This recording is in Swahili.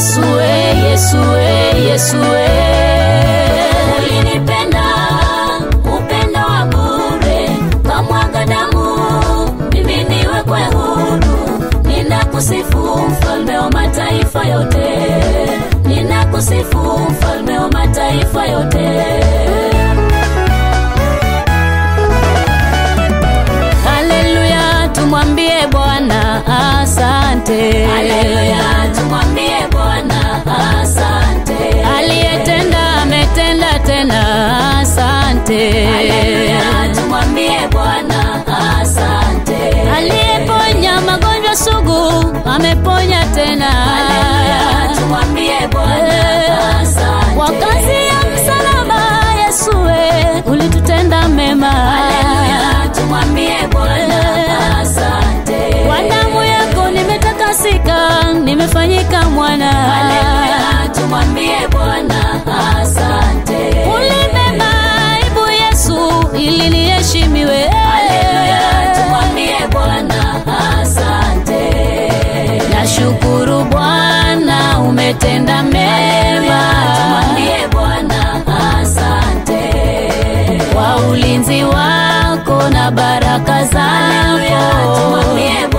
Yesue, Yesue, Yesue. Ulinipenda upendo wa bure, kamwaga damu mimi niwekwe huru. Ninakusifu mfalme wa mataifa yote, ninakusifu mfalme wa mataifa yote. Haleluya, tumwambie Bwana asante. Haleluya, tumwambie Bwana asante. Aliyetenda ametenda tena, asante. Haleluya, tumwambie Bwana asante. Aliyeponya magonjwa sugu ameponya tena. Haleluya, tumwambie Bwana asante. Kwa kazi ya msalaba Yesue, ulitutenda mema. Haleluya, tumwambie Bwana asante. Kwa damu yako nimetakasika, nimefanyika mwana. Haleluya, tumwambie Bwana asante. Ulibeba aibu Yesu ili niheshimiwe. Haleluya, tumwambie Bwana asante. Nashukuru Bwana umetenda mema. Tumwambie Bwana asante. Kwa ulinzi wako na baraka Haleluya, zako. tumwambie